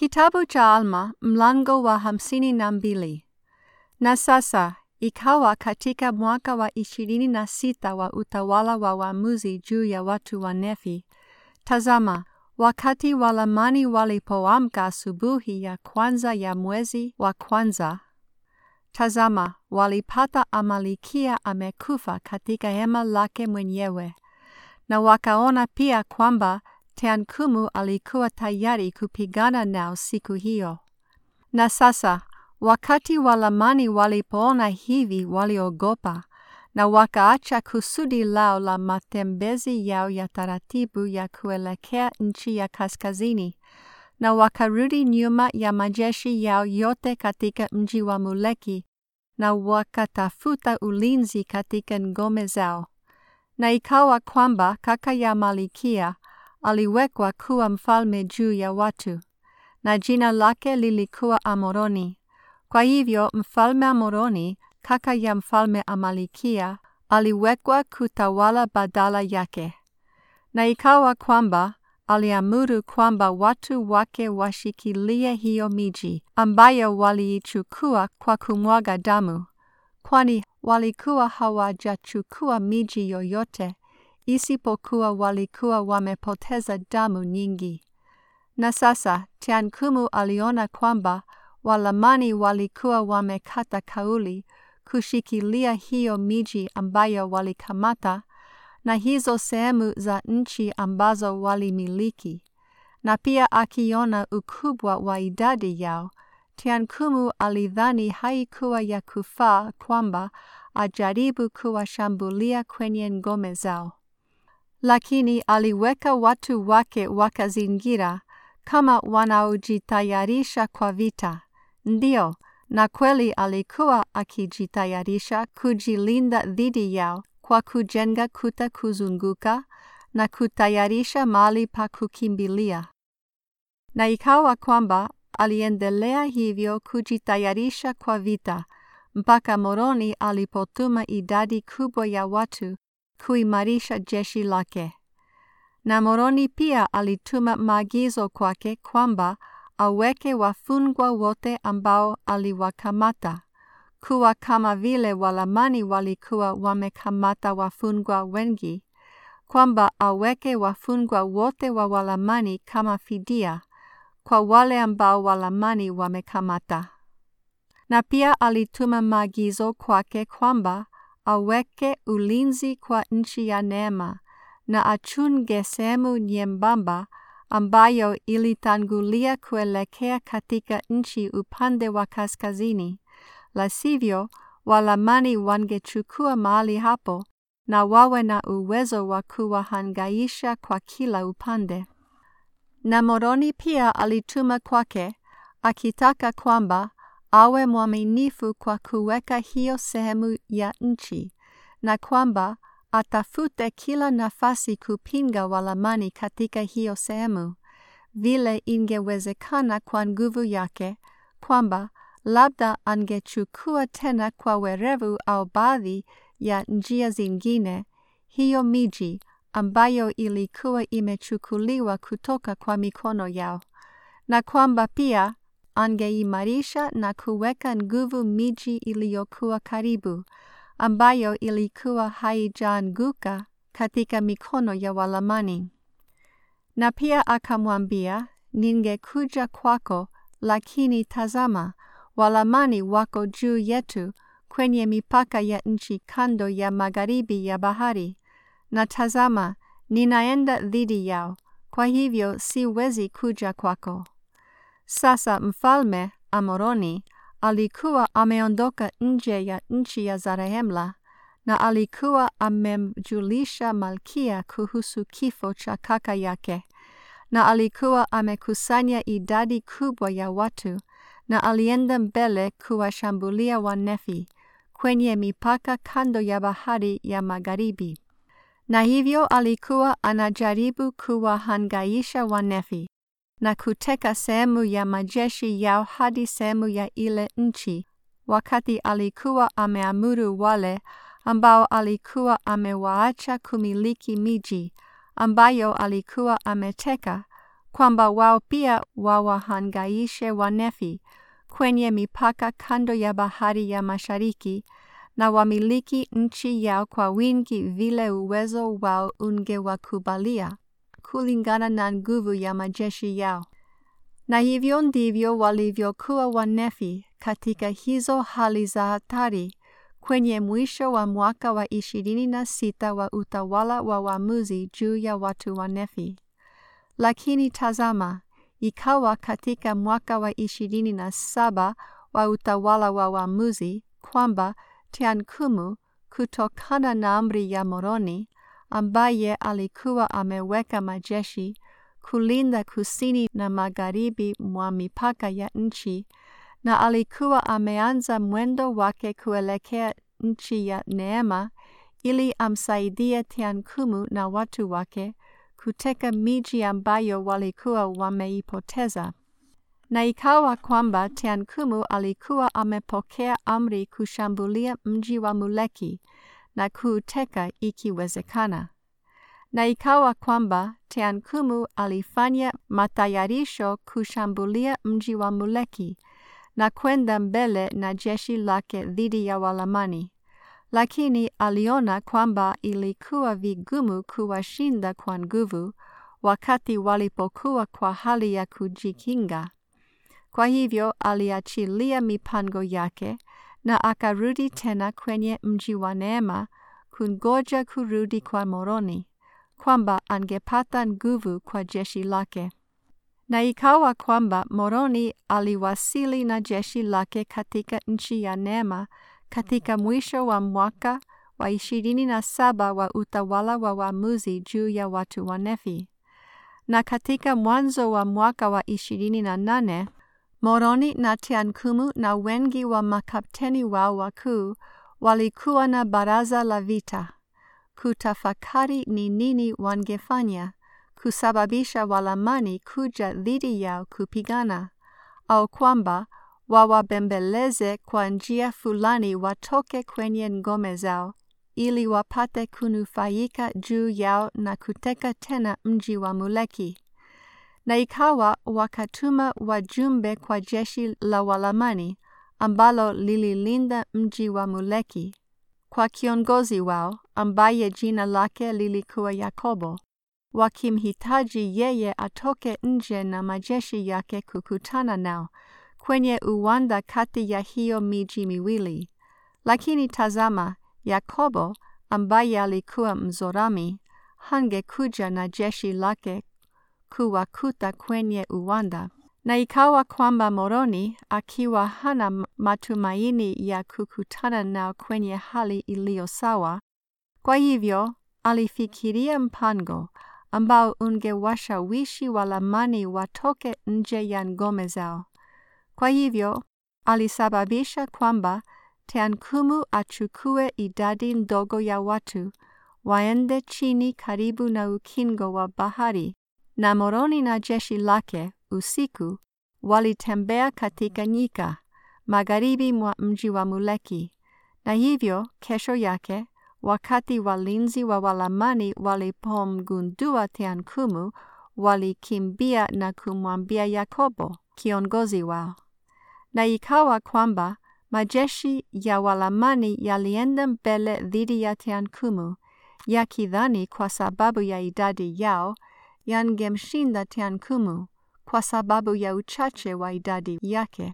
Kitabu cha Alma mlango wa hamsini na mbili. Na sasa ikawa katika mwaka wa ishirini na sita wa utawala wa waamuzi juu ya watu wa Nefi, tazama, wakati Walamani walipoamka asubuhi ya kwanza ya mwezi wa kwanza, tazama, walipata Amalikia amekufa katika hema lake mwenyewe, na wakaona pia kwamba Teankumu alikuwa tayari kupigana nao siku hiyo. Na sasa wakati Walamani walipoona hivi, waliogopa na wakaacha kusudi lao la matembezi yao ya taratibu ya kuelekea nchi ya kaskazini, na wakarudi nyuma ya majeshi yao yote katika mji wa Muleki, na wakatafuta ulinzi katika ngome zao. Na ikawa kwamba kaka ya Malikia aliwekwa kuwa mfalme juu ya watu, na jina lake lilikuwa Amoroni. Kwa hivyo mfalme Amoroni, kaka ya mfalme Amalikia, aliwekwa kutawala badala yake. Na ikawa kwamba aliamuru kwamba watu wake washikilie hiyo miji ambayo waliichukua kwa kumwaga damu, kwani walikuwa hawajachukua miji yoyote isipokuwa walikuwa wamepoteza damu nyingi. Na sasa Teankumu aliona kwamba Walamani walikuwa wamekata kauli kushikilia hiyo miji ambayo walikamata na hizo sehemu za nchi ambazo walimiliki, na pia akiona ukubwa wa idadi yao, Teankumu alidhani haikuwa ya kufaa kwamba ajaribu kuwashambulia kwenye ngome zao lakini aliweka watu wake wakazingira kama wanaojitayarisha kwa vita. Ndiyo, na kweli alikuwa akijitayarisha kujilinda dhidi yao kwa kujenga kuta kuzunguka na kutayarisha mahali pa kukimbilia. Na ikawa kwamba aliendelea hivyo kujitayarisha kwa vita mpaka Moroni alipotuma idadi kubwa ya watu kuimarisha jeshi lake. Na Moroni pia alituma maagizo kwake kwamba aweke wafungwa wote ambao aliwakamata kuwa kama vile Walamani walikuwa wamekamata wafungwa wengi, kwamba aweke wafungwa wote wa Walamani kama fidia kwa wale ambao Walamani wamekamata. Na pia alituma maagizo kwake kwamba aweke ulinzi kwa nchi ya Neema na achunge sehemu nyembamba ambayo ilitangulia kuelekea katika nchi upande wa kaskazini, la sivyo Walamani wangechukua mahali hapo na wawe na uwezo wa kuwahangaisha kwa kila upande. Na Moroni pia alituma kwake akitaka kwamba awe mwaminifu kwa kuweka hiyo sehemu ya nchi na kwamba atafute kila nafasi kupinga Walamani katika hiyo sehemu, vile ingewezekana kwa nguvu yake, kwamba labda angechukua tena kwa werevu au baadhi ya njia zingine hiyo miji ambayo ilikuwa imechukuliwa kutoka kwa mikono yao, na kwamba pia angeimarisha na kuweka nguvu miji iliyokuwa karibu ambayo ilikuwa haijaanguka katika mikono ya Walamani. Na pia akamwambia, ningekuja kwako, lakini tazama, Walamani wako juu yetu kwenye mipaka ya nchi kando ya magharibi ya bahari, na tazama, ninaenda dhidi yao, kwa hivyo siwezi kuja kwako. Sasa mfalme Amoroni alikuwa ameondoka nje ya nchi ya Zarehemla na alikuwa amemjulisha Malkia kuhusu kifo cha kaka yake, na alikuwa amekusanya idadi kubwa ya watu, na alienda mbele kuwashambulia Wanefi kwenye mipaka kando ya bahari ya magharibi, na hivyo alikuwa anajaribu kuwahangaisha Wanefi na kuteka sehemu ya majeshi yao hadi sehemu ya ile nchi, wakati alikuwa ameamuru wale ambao alikuwa amewaacha kumiliki miji ambayo alikuwa ameteka kwamba wao pia wawahangaishe Wanefi kwenye mipaka kando ya bahari ya mashariki na wamiliki nchi yao kwa wingi vile uwezo wao ungewakubalia kulingana na nguvu ya majeshi yao. Na hivyo ndivyo walivyokuwa Wanefi katika hizo hali za hatari kwenye mwisho wa mwaka wa ishirini na sita wa utawala wa waamuzi juu ya watu wa Nefi. Lakini tazama, ikawa katika mwaka wa ishirini na saba wa utawala wa waamuzi kwamba Teankumu, kutokana na amri ya Moroni, ambaye alikuwa ameweka majeshi kulinda kusini na magharibi mwa mipaka ya nchi, na alikuwa ameanza mwendo wake kuelekea nchi ya neema, ili amsaidie Teankumu na watu wake kuteka miji ambayo walikuwa wameipoteza. Na ikawa kwamba Teankumu alikuwa amepokea amri kushambulia mji wa Muleki na kuuteka ikiwezekana. Na ikawa kwamba Teankumu alifanya matayarisho kushambulia mji wa Muleki na kwenda mbele na jeshi lake dhidi ya Walamani, lakini aliona kwamba ilikuwa vigumu kuwashinda kwa nguvu wakati walipokuwa kwa hali ya kujikinga. Kwa hivyo aliachilia mipango yake na akarudi tena kwenye mji wa Neema kungoja kurudi kwa Moroni, kwamba angepata nguvu kwa jeshi lake. Na ikawa kwamba Moroni aliwasili na jeshi lake katika nchi ya Neema katika mwisho wa mwaka wa ishirini na saba wa utawala wa waamuzi juu ya watu wa Nefi. Na katika mwanzo wa mwaka wa ishirini na nane Moroni na Teankumu na wengi wa makapteni wao wakuu walikuwa na baraza la vita kutafakari ni nini wangefanya kusababisha Walamani kuja dhidi yao kupigana, au kwamba wawabembeleze kwa njia fulani watoke kwenye ngome zao ili wapate kunufaika juu yao na kuteka tena mji wa Muleki. Na ikawa wakatuma wajumbe kwa jeshi la Walamani ambalo lililinda mji wa Muleki kwa kiongozi wao ambaye jina lake lilikuwa Yakobo, wakimhitaji yeye atoke nje na majeshi yake kukutana nao kwenye uwanda kati ya hiyo miji miwili. Lakini tazama, Yakobo ambaye alikuwa Mzorami hangekuja na jeshi lake kuwakuta kwenye uwanda. Na ikawa kwamba Moroni akiwa hana matumaini ya kukutana nao kwenye hali iliyo sawa, kwa hivyo alifikiria mpango ambao ungewashawishi Walamani watoke nje ya ngome zao. Kwa hivyo alisababisha kwamba Teankumu achukue idadi ndogo ya watu waende chini karibu na ukingo wa bahari, na Moroni na jeshi lake usiku walitembea katika nyika magharibi mwa mji wa Muleki, na hivyo kesho yake wakati walinzi wa Walamani walipomgundua Teankumu, walikimbia na kumwambia Yakobo, kiongozi wao. Na ikawa kwamba majeshi ya Walamani yalienda mbele dhidi ya Teankumu, yakidhani kwa sababu ya idadi yao yangemshinda Teankumu kwa sababu ya uchache wa idadi yake.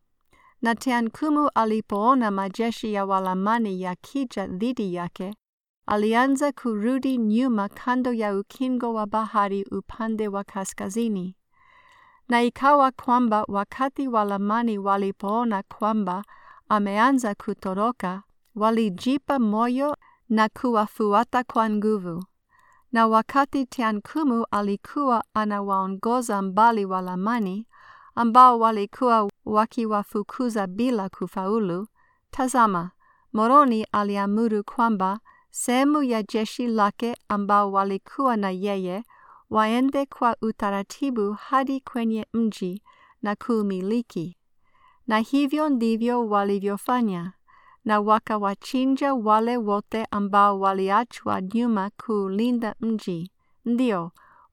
Na Teankumu alipoona majeshi ya Walamani yakija dhidi yake, alianza kurudi nyuma kando ya ukingo wa bahari upande wa kaskazini. Na ikawa kwamba wakati Walamani walipoona kwamba ameanza kutoroka, walijipa moyo na kuwafuata kwa nguvu. Na wakati Teankumu alikuwa anawaongoza mbali Walamani ambao walikuwa wakiwafukuza bila kufaulu, tazama, Moroni aliamuru kwamba sehemu ya jeshi lake ambao walikuwa na yeye waende kwa utaratibu hadi kwenye mji na kuumiliki. Na hivyo ndivyo walivyofanya, na wakawachinja wale wote ambao waliachwa nyuma kuulinda mji, ndio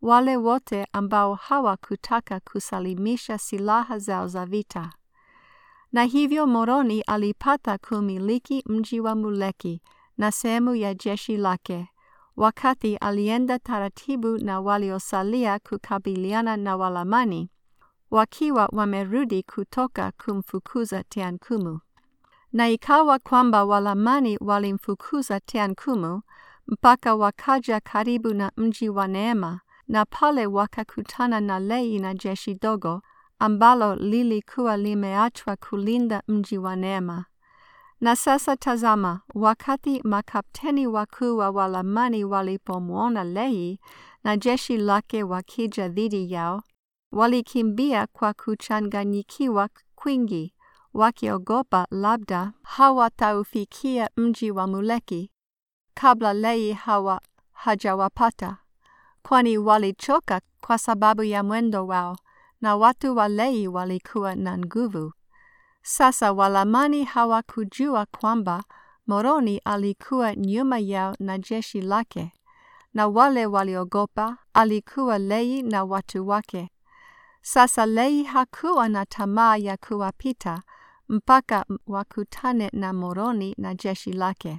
wale wote ambao hawakutaka kusalimisha silaha zao za vita. Na hivyo Moroni alipata kumiliki mji wa Muleki na sehemu ya jeshi lake, wakati alienda taratibu na waliosalia kukabiliana na Walamani, wakiwa wamerudi kutoka kumfukuza Teankumu. Na ikawa kwamba Walamani walimfukuza Teankumu mpaka wakaja karibu na mji wa Neema, na pale wakakutana na Lei na jeshi dogo ambalo lilikuwa limeachwa kulinda mji wa Neema. Na sasa tazama, wakati makapteni wakuu wa Walamani walipomwona Lei na jeshi lake wakija dhidi yao, walikimbia kwa kuchanganyikiwa kwingi, wakiogopa labda hawataufikia mji wa Muleki kabla Lei hawa hajawapata, kwani walichoka kwa sababu ya mwendo wao, na watu wa Lei walikuwa na nguvu. Sasa Walamani hawakujua kwamba Moroni alikuwa nyuma yao na jeshi lake, na wale waliogopa alikuwa Lei na watu wake. Sasa Lei hakuwa na tamaa ya kuwapita mpaka wakutane na Moroni na jeshi lake.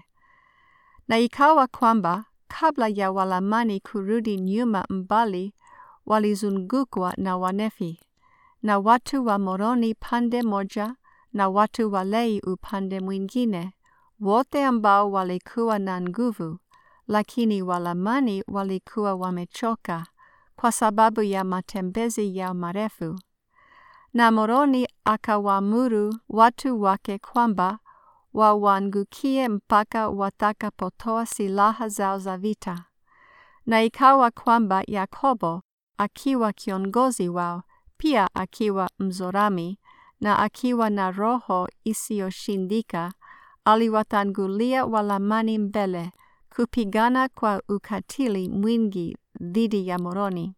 Na ikawa kwamba kabla ya Walamani kurudi nyuma mbali, walizungukwa na Wanefi, na watu wa Moroni pande moja na watu wa Lei upande mwingine, wote ambao walikuwa na nguvu, lakini Walamani walikuwa wamechoka kwa sababu ya matembezi yao marefu. Na Moroni akawaamuru watu wake kwamba wawangukie mpaka watakapotoa silaha zao za vita. Na ikawa kwamba Yakobo akiwa kiongozi wao, pia akiwa Mzorami na akiwa na roho isiyoshindika, aliwatangulia Walamani mbele kupigana kwa ukatili mwingi dhidi ya Moroni.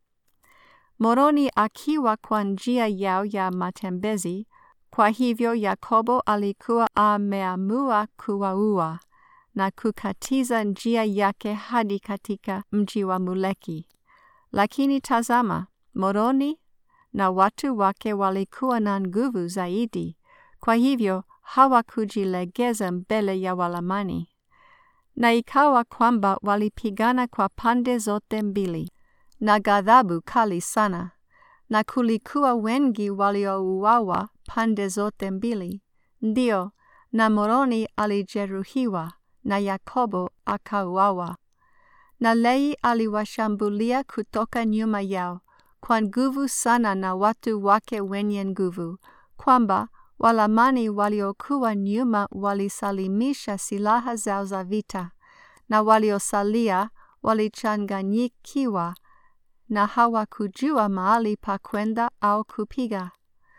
Moroni akiwa kwa njia yao ya matembezi, kwa hivyo Yakobo alikuwa ameamua kuwaua na kukatiza njia yake hadi katika mji wa Muleki. Lakini tazama, Moroni na watu wake walikuwa na nguvu zaidi, kwa hivyo hawakujilegeza mbele ya Walamani. Na ikawa kwamba walipigana kwa pande zote mbili na ghadhabu kali sana, na kulikuwa wengi waliouawa pande zote mbili. Ndio, na Moroni alijeruhiwa na Yakobo akauawa. Na Lei aliwashambulia kutoka nyuma yao kwa nguvu sana na watu wake wenye nguvu, kwamba Walamani waliokuwa nyuma walisalimisha silaha zao za vita, na waliosalia walichanganyikiwa na hawakujua mahali pa kwenda au kupiga.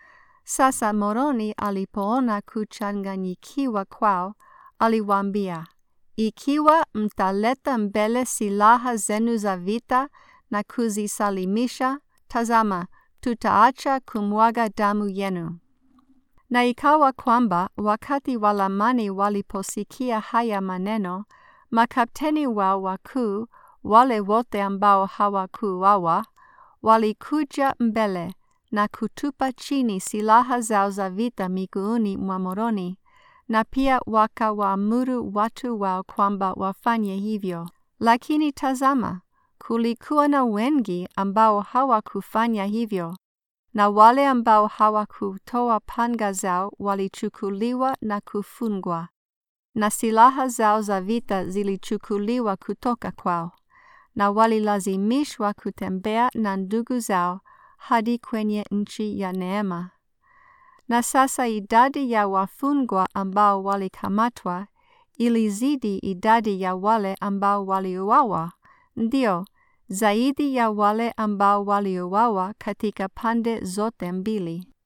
Sasa Moroni alipoona kuchanganyikiwa kwao, aliwaambia, ikiwa mtaleta mbele silaha zenu za vita na kuzisalimisha, tazama, tutaacha kumwaga damu yenu. Na ikawa kwamba wakati Walamani waliposikia haya maneno, makapteni wao wakuu, wale wote ambao hawakuuawa, walikuja mbele na kutupa chini silaha zao za vita miguuni mwa Moroni, na pia wakawaamuru watu wao kwamba wafanye hivyo. Lakini tazama, kulikuwa na wengi ambao hawakufanya hivyo, na wale ambao hawakutoa panga zao walichukuliwa na kufungwa, na silaha zao za vita zilichukuliwa kutoka kwao, na walilazimishwa kutembea na ndugu zao hadi kwenye nchi ya Neema. Na sasa idadi ya wafungwa ambao walikamatwa ilizidi idadi ya wale ambao waliuawa, ndio zaidi ya wale ambao waliuawa katika pande zote mbili.